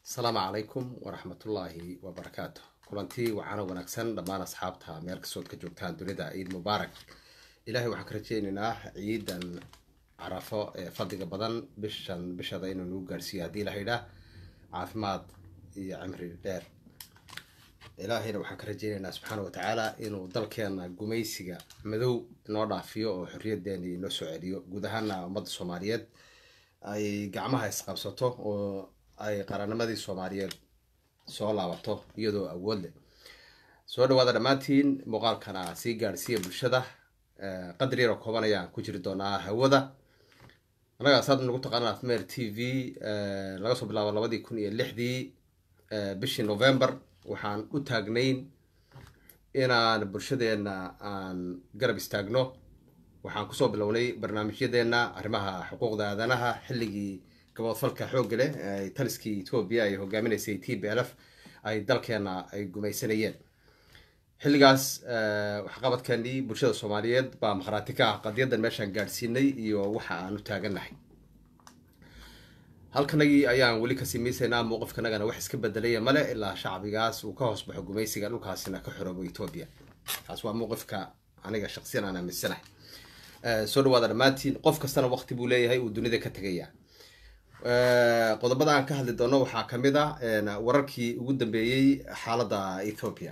asalaamu calaykum waraxmatullaahi wabarakaatu kulantii waxaana wanaagsan dhammaan asxaabta meel kastood ka joogtaan dunida ciid mubaarak ilaahay waxaan ka rajeynaynaa ciidan carafo ee fadliga badan bishan bishada inuu nagu gaarhsiiyo haddii la haydhaa caafimaad iyo cimri dheer ilaahayna waxaan ka rajeynaynaa subxaana wa tacaala inuu dalkeena gumaysiga madow noo dhaafiyo oo xorriyadeeni noo soo celiyo guud ahaana ummadda soomaaliyeed ay gacmaha isqabsato oo ay qarannimadii soomaaliyeed soo laabato iyadoo awood leh soo dhawaada dhammaantiin muuqaalkana sii gaadhsiiya bulshada qadar yaroo kooban ayaan ku jiri doonaa hawada annagaa saad nagu taqaanaan afmeer t v laga soo bilaabo labadii kun iyo lixdii bishii november waxaan u taagnayn inaan bulshadeena aan garab istaagno waxaan kusoo bilownay barnaamijyadeena arrimaha xuquuqda aadanaha xilligii gaboodfalka xoogga leh taliskii etoobiya ay hogaaminaysay t b l f ay dalkeena ay gumaysanayeen xilligaas waxqabadkeenii bulshada soomaaliyeed baa makhraati ka ah qadiyadan meeshaan gaadhsiinay iyo waxa aan u taagannahay halkanagii ayaan weli kasii miisaynaa mowqifkanagana wax iska bedelaya male ilaa shacbigaas uu ka hoos baxo gumaysiga dhulkaasina ka xoroobo etoobiya taas waa mowqifka aniga shaqsiyan aan aaminsanahay soo dhawaada dhammaantiin qof kastana waqti buu leeyahay uu dunida ka tegaya qodobada aan ka hadli doono waxaa kamid a wararkii ugu dambeeyey xaaladda ethoopia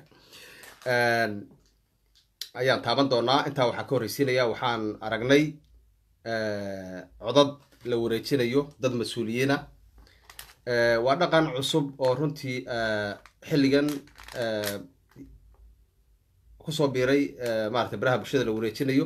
ayaan taaban doonaa intaa waxaa ka horreysiinaya waxaan aragnay codad la wareejinayo dad mas-uuliyiina waa dhaqan cusub oo runtii xilligan kusoo biiray maarata baraha bulshada la wareejinayo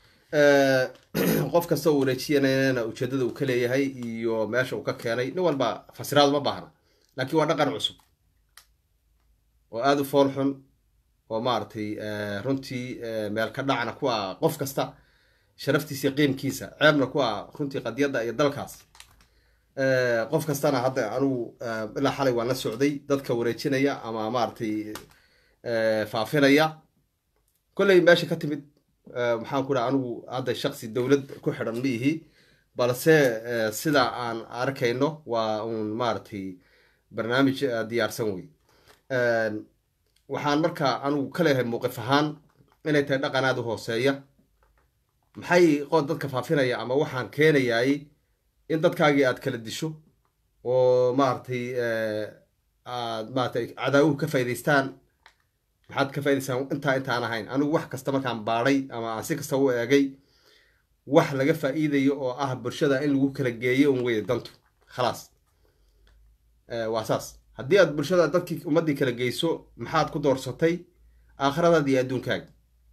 qof kasta oo wareejiyanana ujeedada uu ka leeyahay iyo meesha uu ka keenay nin walba fasiraad uma baahna laakiin waa dhaqan cusub oo aada u fool xun oo maaragtay runtii meel ka dhacna ku ah qof kasta sharaftiisa qiimkiisa ceebna ku ah runtii qadiyadda iyo dalkaas qof kastana hadda anugu ilaa xalay waan la socday dadka wareejinaya ama maaragtay faafinaya kolley meesha ka timid maxaan ku dhaha anigu hadda shaksi dowlad ku xidhan ma ihi balse sida aan arkayno waa uun maaragtay barnaamij diyaarsan wey waxaan marka anigu ka leeyahay mowqif ahaan inay tahay dhaqan aada u hooseeya maxay qood dadka faafinaya ama waxaan keenayaay in dadkaagii aad kala disho oo maaragtay aad maratay cadaawuhu ka faa'idaystaan maxaad ka faa'idaysaan intaa intaan ahayn anigu wax kasta markaan baadhay ama aan si kasta u eegay wax laga faa'iidayo oo ah bulshada in lagu kala geeyo un weye dantu khalaas waa saas haddii aad bulshada dadkii ummaddii kala geyso maxaad ku doorsatay aakhiradaada iyo adduunkaaga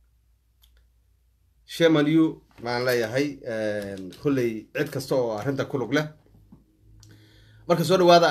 shemanu maan leeyahay kolley cid kasta oo arrinta ku lug leh marka soo dhawaada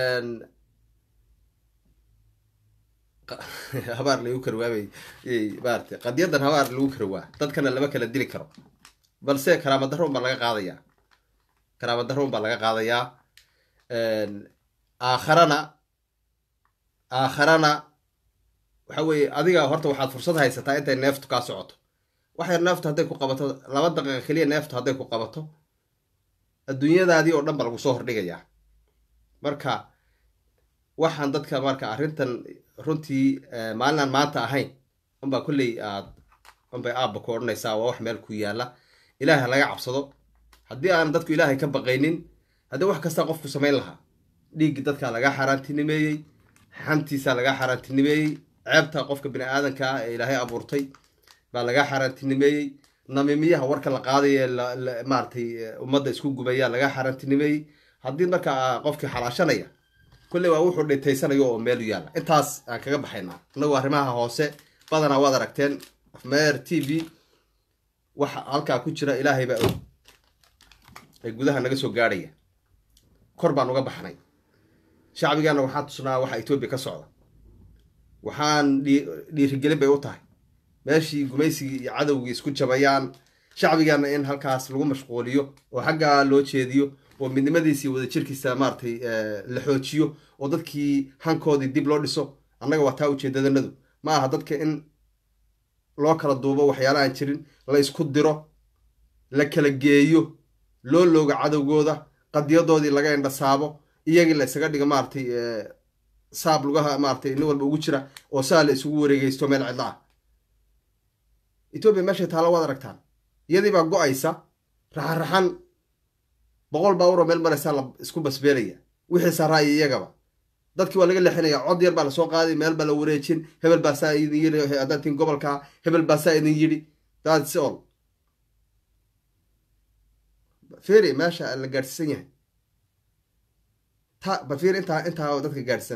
habaar lagu karwaabay maarata qadiyadan habaar lagu karwaa dadkana lama kala dili karo balse karaama darro un baa laga qaadayaa karaama darro un baa laga qaadayaa aakharana aakharana waxa weeye adiga horta waxaad fursad haysataa intay neeftu kaa socoto waxyar neeftu hadday ku qabato laba daqiiqa keliya neeftu hadday ku qabato adduunyadaadii oo dhan ba lagu soo hordhigayaa marka waxaan dadka marka arrintan runtii maalinaan maanta ahayn unbaa kolley aad unbay aabba ku odhanaysaa waa wax meel ku yaalla ilaahay laga cabsado haddii aan dadku ilaahay ka baqaynin haddii wax kasta qofku samayn lahaa dhiiggi dadkaa lagaa xaaraantinimeeyey xantiisaa lagaa xaaraantinimeeyey ceebta qofka bini aadanka ah ee ilaahay abuurtay baa lagaa xaaraantinimeeyey namimiyaha warka la qaadaya maaratay ummadda isku gubaya lagaa xaaraantinimeeyey haddii marka qofkii xalaashanaya kolley waa wuxuu dhitaysanayo oo meelu yaalla intaas aan kaga baxaynaa inagu arrimaha hoose badanaa waad aragteen afmeer t v waxa halkaa ku jira ilaahay baa og ee gudaha naga soo gaadhaya kor baan uga baxnay shacbigaana waxaan tusnaa waxa etoobiya ka socda waxaan dhiirigelin bay u tahay meeshii gumaysigii iyo cadowgii isku jabayaan shacbigaana in halkaas lagu mashquuliyo oo xaggaa loo jeediyo oo midnimadiisa iyo wadajirkiisa maaratay la xoojiyo oo dadkii hankoodii dib loo dhiso annaga waa taa ujeedadanadu ma aha dadka in loo kala duubo waxyaala aan jirin la isku diro la kala geeyo loo looga cadowgooda qadiyadoodii laga indhasaabo iyagii la isaga dhiga maaratay saab lugaha maaratay nin walba ugu jira oo saa la isugu wareegeysto meel cidla ah etoobiya meeshay taalo waad aragtaan iyadii baa go-aysa raxan-raxan boqol baawuroo meel maraysaa la isku basbeelaya wixii saraa iyo iyagaba dadkii waa laga leexinaya cod yar baa lasoo qaaday meel baa la wareejin hebel baa saa idin yidhi haddaad tin gobolka hebel baa saa idin yidhi that's all feri meesha la gaadhsiisan yahay ta bal feri intaa intaa oo dadka gaadhsan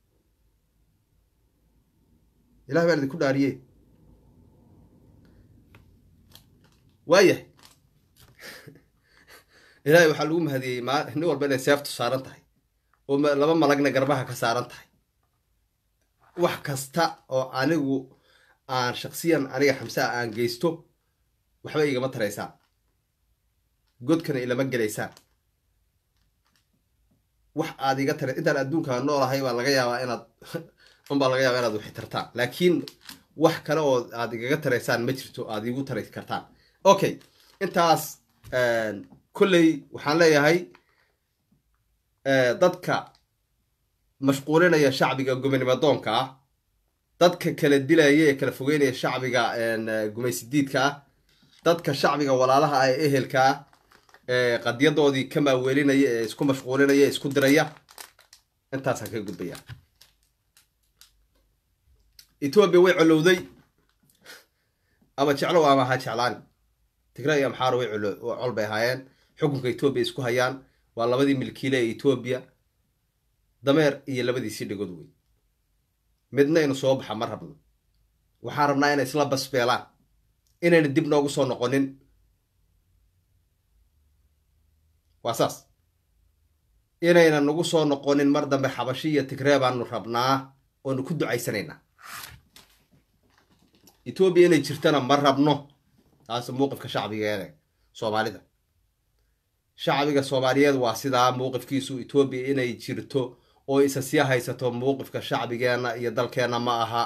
ilahi baan idinku dhaariye waayahay ilaahay waxaa lagu mahadiyey ma nin walba inay seeftu saaran tahay oo laba malagna garbaha ka saaran tahay wax kasta oo anigu aan shaksiyan aniga xamsaa aan geysto waxba igama taraysaan godkana ilama gelaysaan wax aad iga tara intaan adduunkaa noolahay baa laga yaabaa inaad unbaa laga yaabaa inaad wixi tartaan laakiin wax kale oo aad igaga taraysaan ma jirto aad igu tari kartaan okay intaas kolley waxaan leeyahay dadka mashquulinaya shacbiga gumanimadoonka ah dadka kala dilaya ee kala fogeynaya shacbiga gumaysidiidka ah dadka shacbiga walaalaha ah ee ehelka ah ee qadyadoodii ka maaweelinaya ee isku mashquulinaya ee isku diraya intaasaan ka gudbaya etoobiya way colowday ama jeclow ama ha jeclaan tigra iyo amxaaro way col bay ahaayeen xukunka etoobiya isku hayaan waa labadii milkiile ee etoobiya dameer iyo labadiisii dhigood wey midna inu soo baxa ma rabno waxaan rabnaa inay isla basbeelaan inayna dib noogu soo noqonin waa saas inayna nagu soo noqonin mar dambe xabashi iyo tigree baanu rabnaa oonu ku ducaysanaynaa etoobiya inay jirtana ma rabno taas mowqifka shacbigeede soomaalida shacbiga soomaaliyeed waa sidaa mowqifkiisu etoobiya inay jirto oo isa sii haysato mowqifka shacbigeenna iyo dalkeenna ma aha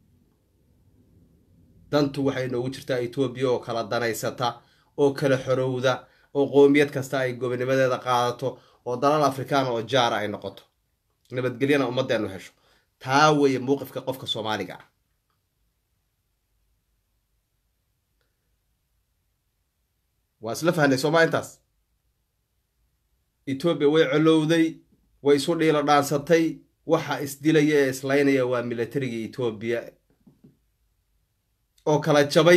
dantu waxay noogu jirtaa etoobiya oo kala danaysata oo kala xorowda oo qoomiyad kasta ay gobonimadeeda qaadato oo dalal afrikaan oo jaara ay noqoto nabadgelyana ummaddeenu hesho taa weeye mowqifka qofka soomaaliga ah waa isla fahnay sooma intaas etoobiya way colowday way isu dhiilo dhaansatay waxa isdilaya ee islaynaya waa milatariga etoobiya oo kala jabay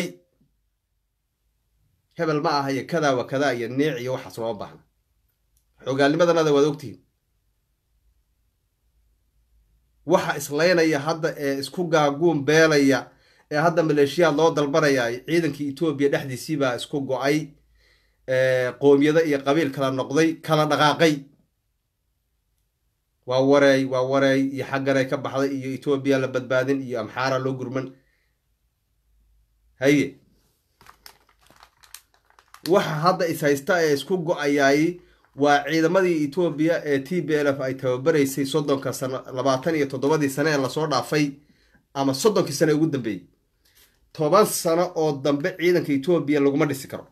hebel ma aha iyo kadaa wa kadaa iyo niic iyo waxaas loo baahna xogaalnimadanada waad ogtihiin waxa islaynaya hadda ee isku gaaguun beelaya ee hadda maleeshiyaad loo dalbanaya ciidankii etoobiya dhexdiisiibaa isku go-ay qoomiyado iyo qabiil kala noqday kala dhaqaaqay waa wareey waa wareey iyo xagganay ka baxday iyo etoobiya la badbaadin iyo amxaara loo gurman haye waxa hadda is haysta ee isku go-ayaay waa ciidamadii etoobiya ee t b l f ay tababaraysay soddonka sano labaatan iyo toddobadii sane ee lasoo dhaafay ama soddonkii sane ugu dambeeyey toban sano oo dambe ciidanka etoobiya laguma dhisi karo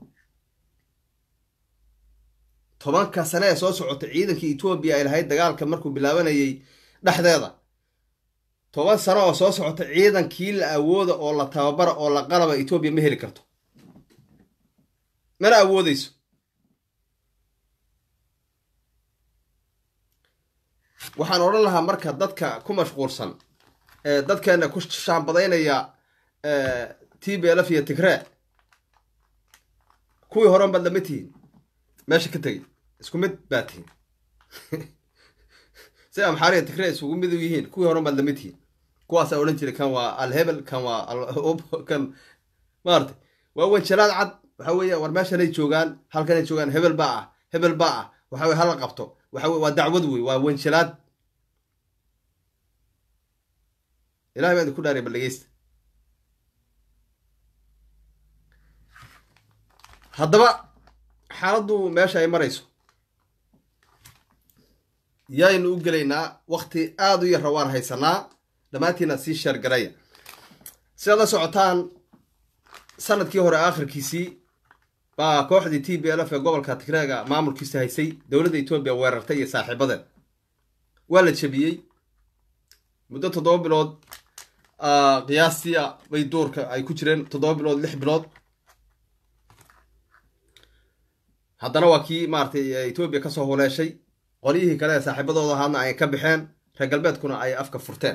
tobanka sane ee soo socotay ciidankii etoobiya ay lahayd dagaalka markuu bilaabanayay dhexdeeda toban sano oo soo socota ciidankii la awooda oo la tababara oo la qalaba etoobiya ma heli karto mana awoodeyso waxaan odhan lahaa marka dadka ku mashquulsan ee dadkeena ku shaambadaynaya t b lf iyo tigree kuwii horen baad lama tihiin meesha ka tegay isku mid baa tihiin si amxaariya tigree isugu mid u yihiin kuwii horen baad lama tihiin kuwaasaa odhan jiray kan waa alhebel kan waa kan maarata waa wanjalaad cad waxa weeye war meeshanay joogaan halkanay joogaan hebel baa ah hebel baa ah waxa weye hala qabto waxa weye waa dacwad wey waa wanjalaad ilahay baa idinku dhaariya bal dhegeysta haddaba xaaladdu meesha ay marayso yaynu u gelaynaa wakti aada u yarra waan haysanaa dhammaantiina sii sheergaraya si aad la socotaan sanadkii hore aakhirkiisii baa kooxdii t b l f ee gobolka tigreega maamulkiisa haysay dowladda etoobiya weerartay iyo saaxiibadeed waa la jebiyey muddo toddoba bilood qiyaastii bay duurka ay ku jireen toddoba bilood lix bilood haddana waa kii maaratay etoobiya kasoo huleeshay qolyihii kale ee saaxiibadooda ahaadna ay ka baxeen reer galbeedkuna ay afka furteen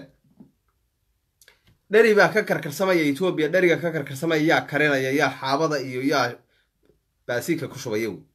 dheri baa ka karkarsamaya etoobiya dheriga ka karkarsamaya yaa karinaya yaa xaabada iyo yaa baasiinka ku shubaya wey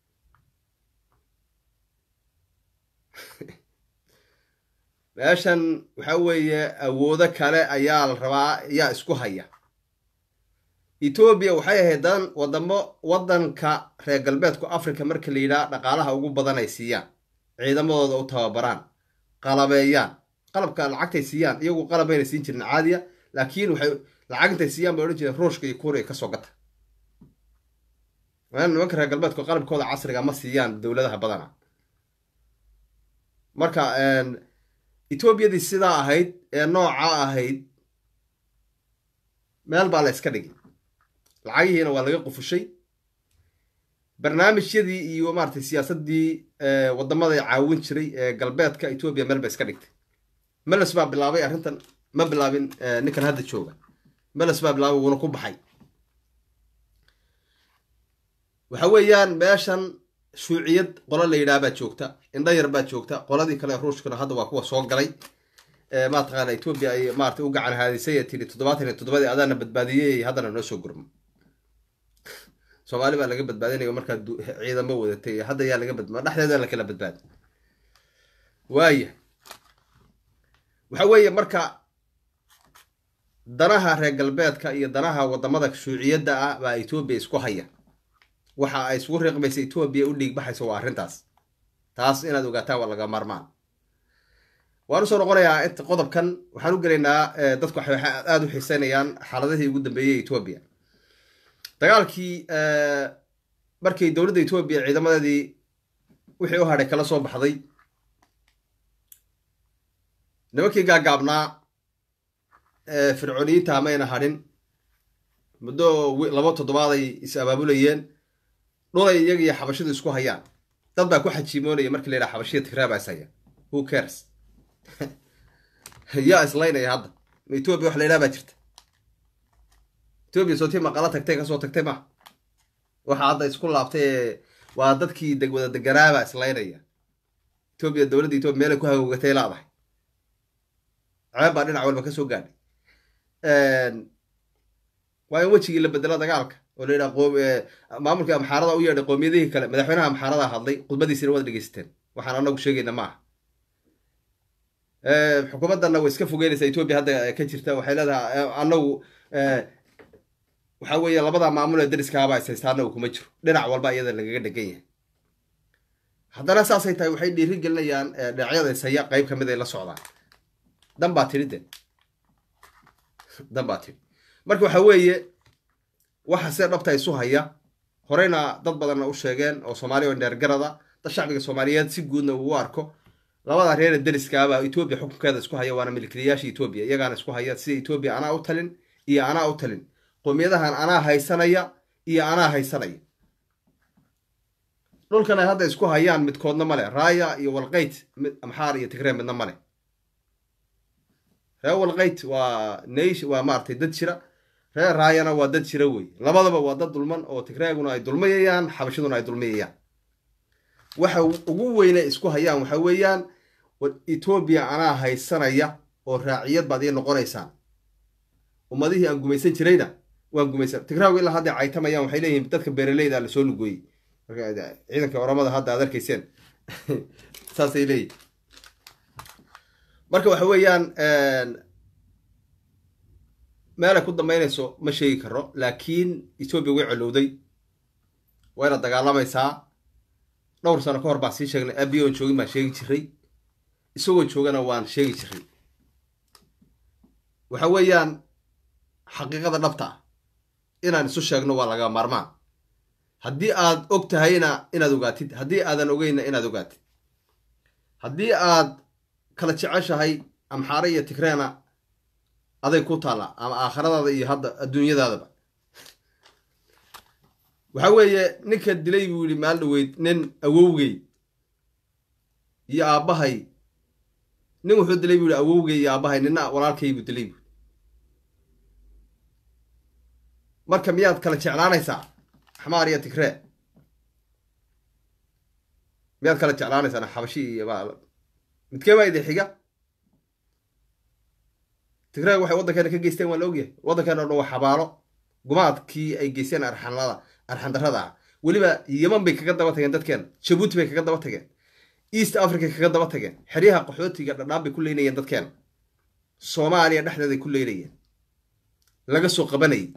meeshan waxa weeye awoodo kale ayaa la rabaa yaa isku haya etoobiya waxay ahayd dan wadamo waddanka reer galbeedku africa marka la yidhaha dhaqaalaha ugu badan ay siiyaan ciidamadooda u tababaraan qalabeeyaan qalabka lacagtay siiyaan iyagu qalab ayna siin jirin caadiya laakiin waxay lacag intay siiyaan bay odhan jireen ruushka iyo kuuriya kasoo gata nimanka reer galbeedku qalabkooda casriga ma siiyaan dowladaha badana marka etoobiyadii sidaa ahayd ee nooca ahayd meel baa la yska dhigay lacagihiina waa laga qufushay barnaamijyadii iyo maaratay siyaasaddii wadamada caawin jiray ee galbeedka etoobiya meel ba iska dhigtay meles baa bilaabay arrintan ma bilaabin ninkan hadda jooga meles baa bilaabay wuuna ku baxay waxa weeyaan meeshan shuuciyad qolo la yidhaha baa joogta indho yar baa joogta qoladii kale ruushkuna hadda waa kuwa soo galay mataqaana etoobiya ay maratay u gacan haadisay ee tiri toddobaatan iyo toddobadii adaana badbaadiyey haddana noo soo gurmo soomaali baa laga badbaadinayo markaa ciidamo wadatay hadda yaa laga badba dhexdeeda lakala badbaadi waaya waxa weeye marka danaha reer galbeedka iyo danaha wadamada shuuciyadda ah baa etoobiya isku haya waxa ay isugu riiqmaysa etoobiya u dhiigbaxayso waa arrintaas taas inaad ogaataan waa laga maarmaan waan usoo noqonayaa inta qodobkan waxaan u gelaynaa dadku waxay aada u xiiseynayaan xaaladihii ugu dambeeyey etoobiya dagaalkii markii dowladda etoobiya ciidamadeedii wixii u hadhay kala soo baxday nimankii gaagaabnaa fircooniyiinta mayna hadhin muddo laba toddobaaday is abaabulayeen dhulay iyagiiyo xabashidu isku hayaan dad baa ku xajiimoonaya markii la yidhaha xabashiya tigraaba is haya who cares yaa islaynaya hadda ma etoobiya wax la yidhaha baa jirta etoobiya sootii maqala tagtay kasoo tagtay ma waxa hadda isku laabtay ee waa dadkii wada deganaaba islaynaya etoobiya dowladda etoobiya meelay ku hagoogatay laadahay ceeb baa dhinac walba kasoo gaadhay waa in wejigii la bedelo dagaalka oo la yidhaha maamulkii amxaarada u yeedhay qoomiyadihii kale madaxweynaha amxaarada hadlay khudbadiisina waad dhegeysateen waxaan anagu sheegayna ma aha xukuumaddanna way iska fogeynaysaa etoobiya hadda ka jirta waxay leedahay anagu waxa weeye labada maamul ee dariskaaba is haysta anagu kuma jiro dhinac walba iyada lagaga dhegan yahay haddana saasay tahay waxay dhiiri gelinayaan dhinacyada ishaya qeyb ka mid ay la socdaan dan baa tiri de dan baa tiri marka waxa weeye waxa see dhabta isu haya horeyna dad badanna u sheegeen oo soomaaliya oo dheergarada dad shacbiga soomaaliyeed si guudna uu arko labada reere dariskaaba etoobiya xukunkeeda isku haya waana milkiilayaasha etoobiya iyagaana isku haya sida etoobiya anaa u talin iyo anaa u talin qoomiyadahan anaa haysanaya iyo anaa haysanaya dhulkan ay hadda isku hayaan midkoodna male raaya iyo walqeyt amxaar iyo tigree midna male ree walqeyt waa naysh waa maaragtay dad jira reer raayana waa dad jira wey labadaba waa dad dulman oo tigreeguna ay dulmayayaan xabashaduna ay dulmayayaan waxa ugu weyne isku hayaan waxa weeyaan etoobiya anaa haysanaya oo raaciyad baad ii noqonaysaan ummadihii aan gumaysan jirayna waan gumaysan tigraagu ilaa hadday caytamayaan waxay leeyihiin dadka beeraleyda lasoo lugooyey ciidanka oramada hadda aad arkayseen saasay leeyihin marka waxa weeyaan meelay ku dambeynayso ma sheegi karo laakiin etoobiya way colowday wayna dagaalamaysaa dhowr sano ka hor baan sii sheegnay abi oon joogin baan sheegi jiray isagoo joogana waan sheegi jiray waxa weeyaan xaqiiqada dhabta ah inaan isu sheegno waa laga maarmaan haddii aad og tahayna inaad ogaatid haddii aadan ogeyna inaad ogaatid haddii aad kala jeceshahay amxaare iyo tigreena aday ku taallaa ama aakhiradaada iyo hadda adduunyadaadaba waxa weeye ninka dilay buu yidhi maal dhaweyd nin awowgey iyo aabbahay nin wuxuu dilay buu yihi awowgey iyo aabbahay nina walaalkay buu dilay buu marka miyaad kala jeclaanaysaa xamaar iyo tigree miyaad kala jeclaanaysaa xabashi iyo midkee baa idin xiga tigree waxay waddankeena ka geysteen waa la ogyahay waddankeena o dhan waa xabaalo gumaadkii ay geysteen arxanlada arxandarrada ah weliba yeman bay kaga daba tageen dadkeena jabuuti bay kaga daba tageen east africa kaga daba tageen xeryaha qaxootiga dhadhaan bay ku leynayeen dadkeena soomaaliya dhexdeeday ku leynayeen laga soo qabanayay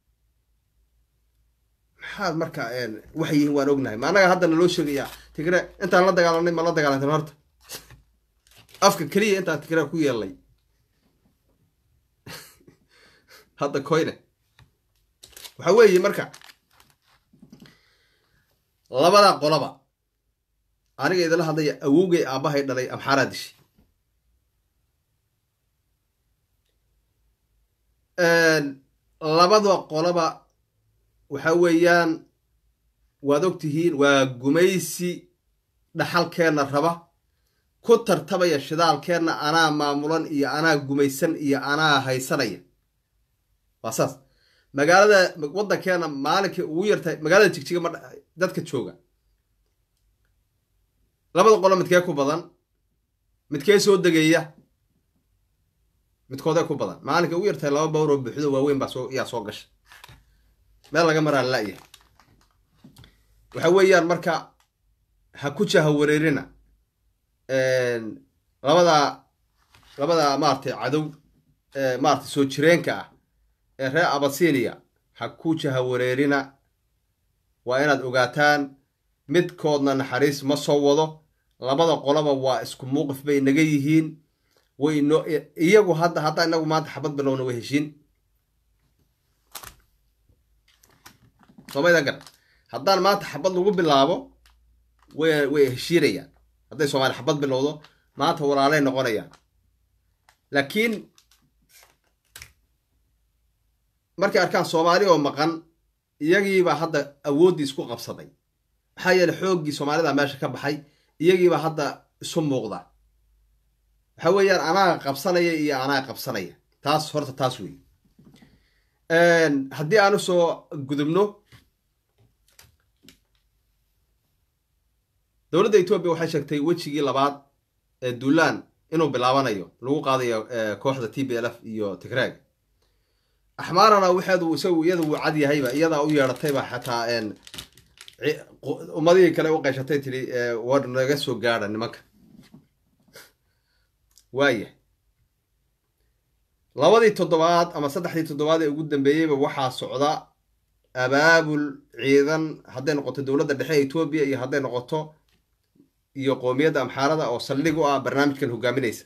maxaad marka waxay yihiin waan ognahay ma annaga hadda naloo sheegayaa tigre intaan la dagaalanay ma la dagaalantan horta afka keliya intaan tigre ku yeelnay hadda koyne waxa weeye marka labada qolaba aniga idinla hadlaya awowgay aabbahay dhalay amxaaraa dishay labada qolaba waxa weeyaan waad og tihiin waa gumaysi dhaxalkeenna raba ku tartamaya shidaalkeenna anaa maamulan iyo anaa gumaysan iyo anaa haysanaya waa saas magaalada waddankeena maalinkii ugu yartahay magaalada jigjiga ma dadka jooga labada qolo midkee ku badan midkee soo degeeya midkoodee ku badan maalinkii ugu yartahay laba bawroo buuxdo waaweyn baa soo yaa soo gasha meel laga maraa la'yahay waxa weeyaan marka ha ku jaha wareerina labada labada maaragtay cadow maaragtay soo jireenka ah ee reer abasinia ha ku jaha wareerina waa inaad ogaataan midkoodna naxariis ma soo wado labada qoloba waa isku muuqif bay naga yihiin way no iyagu hadda hadda inagu maanta xabad bilowna way heshiin somayda gar haddaan maanta xabad lagu bilaabo way way heshiinayaan hadday soomaaliya xabad bilowdo maanta walaalay noqonayaan laakiin markay arkaan soomaali oo maqan iyagiibaa hadda awooddii isku qabsaday maxaa yeeley xooggii soomaalida meesha ka baxay iyagiibaa hadda isu muuqda waxa weeyaan anaa qabsanaya iyo anaa qabsanaya taas horta taas wey haddii aan usoo gudubno dowladda etoobiya waxay sheegtay wejigii labaad ee duulaan inuu bilaabanayo lagu qaadayo kooxda t b l f iyo tigraag axmaarana waxeedu isagu iyada wuu cad yahayba iyadaa u yeedhatayba xataa ummadihii kale u qayshatay tidhi war naga soo gaadha nimanka waayah labadii toddobaad ama saddexdii toddobaad ee ugu dambeeyeyba waxaa socda abaabul ciidan hadday noqoto dowladda dhexe ee etoobiya iyo hadday noqoto iyo qoomiyadda amxaarada oo saldhig u ah barnaamijkan hogaaminaysa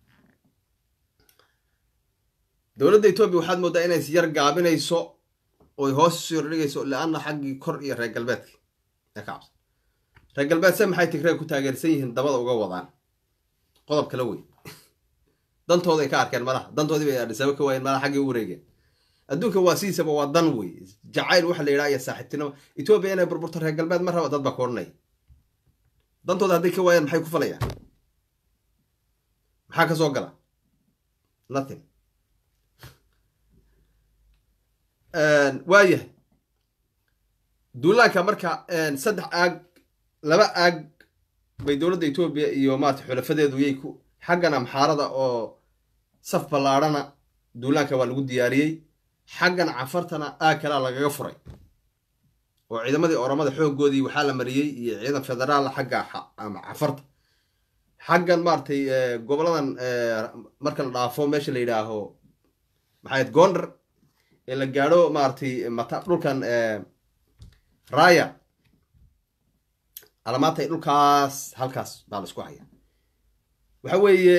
dowladda etoobiya waxaad mooddaa inay yar gaabinayso oy hoos isu yordhigayso leanna xaggii kor iyo reer galbeedka ee ka cabsan reer galbeed se maxay tigreeg ku taageersan yihiin dabada uga wadaan qodob kala wey dantooda ay ka arkeen malaha dantoodii bay adhisaabo ka waayeen malaha xaggii u wareegeen adduunka waa sidiisaba waa dan wey jacayl waxa la yidhaha iyo saaxiibtinimo etoobiya inay burburto reer galbeed ma raba dad baa ku odhanaya dantooda hadday ka waayaan maxay ku falayaan maxaa ka soo gala nothing waayahay duulaanka marka saddex aag laba aag bay dowladda etoobiya iyo maarata xulafadeedu yay ku xaggan amxaarada oo saf ballaadhana duulaanka waa lagu diyaariyey xaggan cafartana aag kalea lagaga furay oo ciidamadii oramada xooggoodii waxaa la mariyey iyo ciidan federaal xagga cafarta xaggan maaratay goboladan marka la dhaafo meesha la yidhaaho maxayd gondar ee la gaadho maaratay mata dhulkan raya alamaantay dhulkaas halkaas baa la isku haya waxa weeye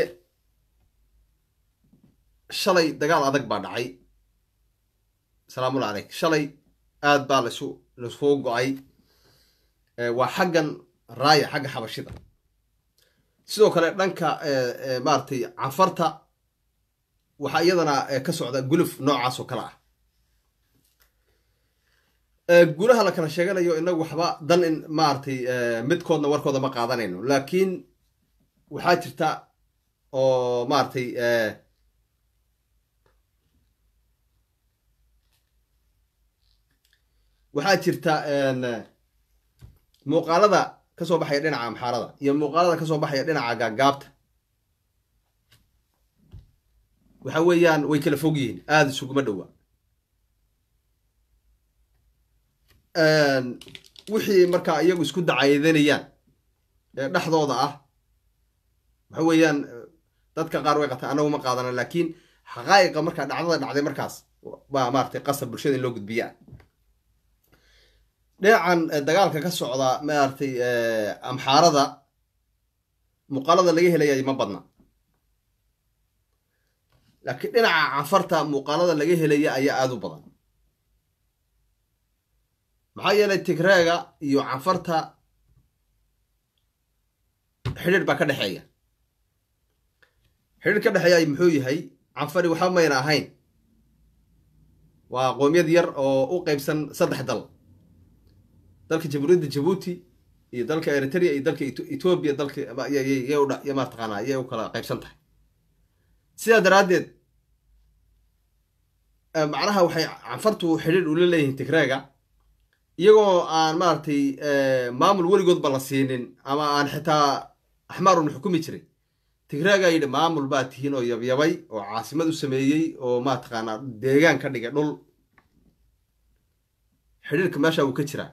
shalay dagaal adag baa dhacay asalaamulla caleyk shalay aad baa lasu lasuu go-ay waa xaggan raaya xagga xabashida sidoo kale dhanka maaratay canfarta waxaa iyadana ka socda guluf noocaas oo kale ah guulaha la kala sheeganayo inagu waxba dan in maaragtay midkoodna warkooda ma qaadanayno laakiin waxaa jirta oo maaragtay waxaa jirta muuqaalada kasoo baxaya dhinaca amxaarada iyo muuqaalada kasoo baxaya dhinaca gaagaabta waxa weeyaan way kala fog yihiin aada isuguma dhowa wixii markaa iyagu isku dacaayadanayaan ee dhexdooda ah waxa weeyaan dadka qaar way qataan anagu ma qaadana laakiin xaqaa'iqa markaa dhacdada dhacday markaas baa maaragtay qasab bulshada in loo gudbiyaa dhinacan dagaalka ka socda maaragtay amxaarada muuqaalada laga helayay ma badna laakiin dhinaca canfarta muuqaalada laga helaya ayaa aada u badan maxaa yeelay tigreega iyo canfarta xidhiir baa ka dhexeeya xidhiir ka dhexeeya muxuu yahay canfari waxba mayna ahayn waa qoomiyad yar oo u qeybsan saddex dal dalka jamhuuriyadda jabuuti iyo dalka eritrea iyo dalka etoobiya dalka y mataqaanaa yay u kala qaybsan tahay sidaa daraaddeed macnaha waxay canfartu xidhiir ula leeyihiin tigreega iyagoo aan maaragtay maamul weligoodba la siinin ama aan xitaa axmaarun xukumi jiray tigreegaa yidhi maamul baa tihiin oo yabyabay oo caasimad u sameeyey oo mataqaanaa deegaan ka dhigay dhul xidhiirka meesha wuu ka jiraa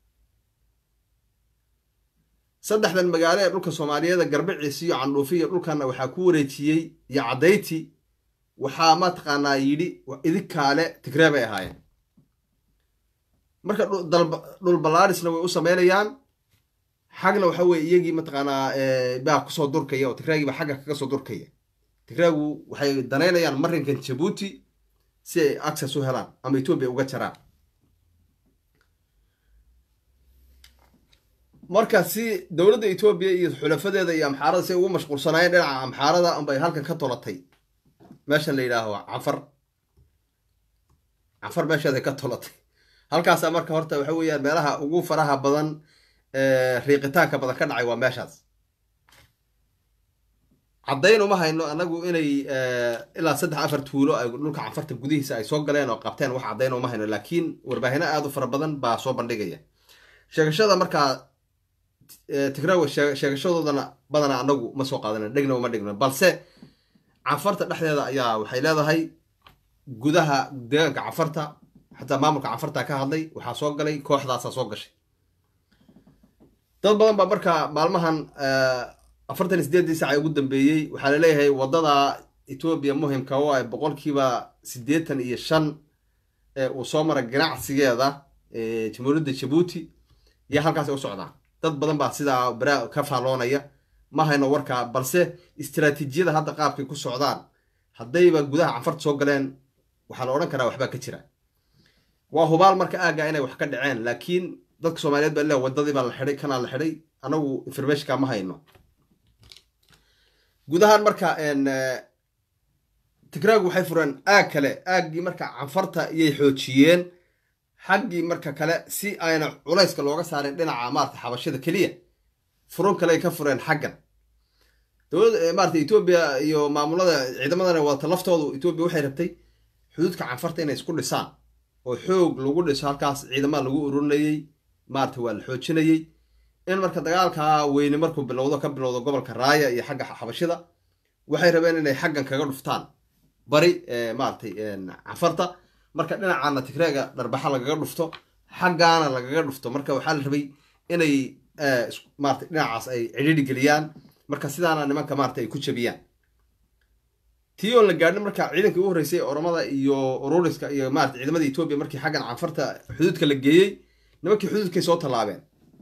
saddexdan magaalo ee dhulka soomaaliyeeda garbiciis iyo candhuufi iyo dhulkanna waxaa ku wareejiyey iyo caddayti waxaa mataqaanaa yidhi idinkaale tigree bay ahaayeen marka dhul ballaarisna way u sameynayaan xagna waxa weye iyagii mataqaanaa baa kusoo durkaya oo tigreegii baa xagga kaga soo durkaya tigreegu waxay danaynayaan marinkan jabuuti si ay access u helaan ama etoobiya uga jaraan marka si dowladda etoobiya iyo xulafadeeda iyo amxaarada si ay ugu mashquulsanaayeen dhinaca amxaarada unbay halkan ka tolatay meeshan la yidhaaho canfar canfar meesheeday ka tolatay halkaasa marka horta waxa weeyaan meelaha ugu faraha badan riiqitaanka badan ka dhacay waa meeshaas caddayn uma hayno anagu inay ilaa saddex afar tuulo ay dhulka canfarta gudihiisa ay soo galeen oo qabteen wax caddayn uma hayno laakiin warbaahino aada u fara badan baa soo bandhigaya sheegashada markaa tigrawe sheegashadoodana badana anagu ma soo qaadana dhegna uma dhigno balse canfarta dhexdeeda ayaa waxay leedahay gudaha deegaanka canfarta xataa maamulka canfarta ka hadlay waxaa soo galay kooxdaasa soo gashay dad badan baa markaa maalmahan afartan iyo sideedii saca ugu dambeeyey waxaa laleeyahay waddada etoobiya muhimka oo ay boqolkiiba siddeetan iyo shan ee uu soo mara ganacsigeeda jamhuuriyadda jabuuti iyo halkaas u socdaa dad badan baa sidaa baraa ka faalloonaya ma hayno warkaa balse istaraatiijiyada hadda qaabkay ku socdaan haddayba gudaha canfarta soo galeen waxaa la odhan karaa waxbaa ka jira waa hubaal marka aagga inay wax ka dhaceen laakiin dadka soomaaliyeed baa le wadadii baa la xidhay kanaa la xidhay anagu informationka ma hayno gudahaan marka tigraagu waxay fureen aag kale aaggii marka canfarta iyay xoojiyeen xaggii marka kale si ayna culayska looga saarin dhinaca maarata xabashada keliya furun kale ay ka fureen xaggan dowladda maarata etoobiya iyo maamulada ciidamadana wadata laftoodu etoobiya waxay rabtay xuduudka canfarta inay isku dhisaan oo xoog lagu dhiso halkaas ciidamada lagu ururinayey maarata waa la xoojinayey in marka dagaalka weyne markuu bilowdo ka bilowdo gobolka raaya iyo xagga xabashida waxay rabeen inay xaggan kaga dhuftaan bari maaratay canfarta marka dhinacaana tigreega dharbaxa lagaga dhufto xaggaana lagaga dhufto marka waxaa la rabay inay maarata dhinacaas ay cidhiidhi geliyaan marka sidaana nimanka maarata ay ku jabiyaan tii oon la gaadhin marka ciidankii u horreysay oromada iyo ururiska iyo maarata ciidamada etoobiya markii xaggan canfarta xuduudka la geeyey nimankii xuduudkay soo tallaabeen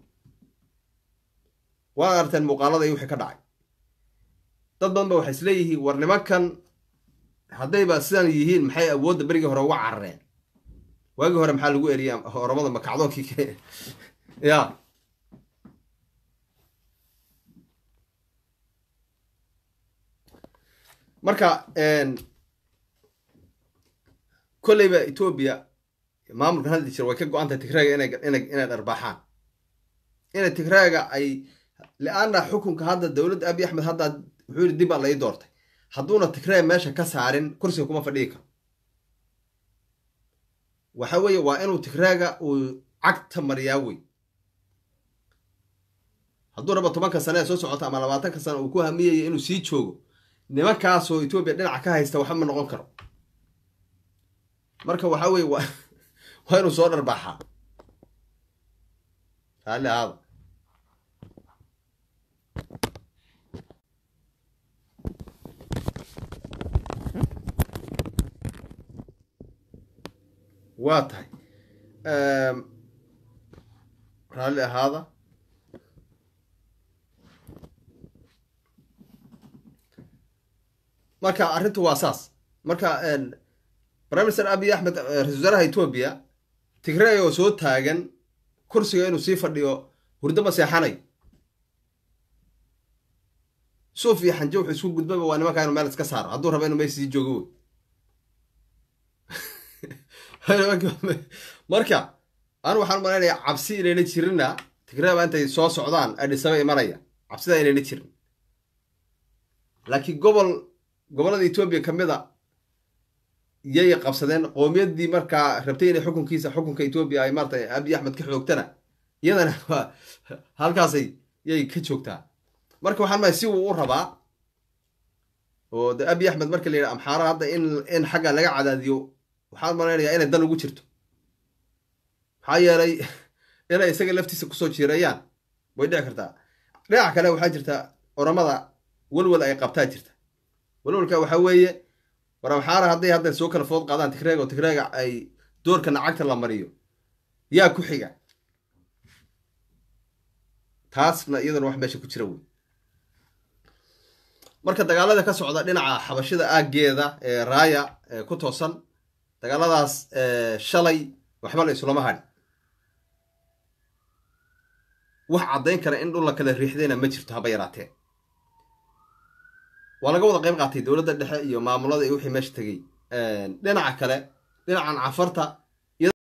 waa arteen muuqaalada iyo wixii ka dhacay dad badan ba waxay isleeyihiin war nimankan haddayba sidan yihiin maxay awoodda berigii hore uga carareen waagii hore maxaa lagu eriya oromada makacdoonkii ya marka kolleyba etoobiya maamulkan hadli jira way ka go-an tahay tigraaga inay inay inay dharbaaxaan inay tigraaga ay li-aana xukunka hadda dowladda abiy axmed hadda wuxuu yidhi dib baa lai doortay hadduuna tigraag meesha ka saarin kursiga kuma fadhiyi karo waxa weeye waa inuu tigraaga uu cagta mariyaa wey hadduu raba tobanka sane ee soo socota ama labaatanka sane uu ku hamiyayo inuu sii joogo nimankaasoo etoobiya dhinaca ka haysta waxba ma noqon karo marka waxa weye waa waa inuu soo dharbaaxaa raalli ahaada waa tahay raalli ahaada marka arrintu waa saas marka prime minister abiy axmed ra-isul wasaaraha etoobiya tigray oo soo taagan kursiga inuu sii fadhiyo hurdo ma seexanayo suuf iyo xanje wuxuu isku gudbaba waa nimankaa inu meel iska saaro hadduu raba inu meesha sii joogo wey marka anu waxaan umalaynaya cabsi inayna jirinna tigray baa intay soo socdaan adhisaba imanaya cabsida inayna jirin laakiin gobol gobollada etoobiya ka mid a yay qabsadeen qowmiyaddii markaa rabtay inay xukunkiisa xukunka etoobiya ay maarata abiy axmed ka xoogtana iyadana waa halkaasay yay ka joogtaa marka waxaan mahay si uu u rabaa oo de abiy axmed marka la yidhaha amxaara hadda in in xagga laga cadaadiyo waxaan malaynayaa inay dan ugu jirto maxaa yeelay inay isaga laftiisa kusoo jiirayaan way dhici kartaa dhinaca kale waxaa jirta oramada welwel ay qabtaa jirta welwelka waxaa weeye war amxaara hadday hadda soo kala food qaadaan tigreega oo tigreega ay doorka nacagta la mariyo yaa ku xiga taasna iyadana wax meesha ku jira wey marka dagaalada ka socda dhinaca xabashida aaggeeda ee raaya ee ku toosan dagaaladaas shalay waxba la islama hadhi wax caddayn kara in dhul la kala riixdayna ma jirto haba yaraatee waa laga wada qayb qaatay dowladda dhexe iyo maamulada iyo wixii meesha tegey dhinaca kale dhinacan cafarta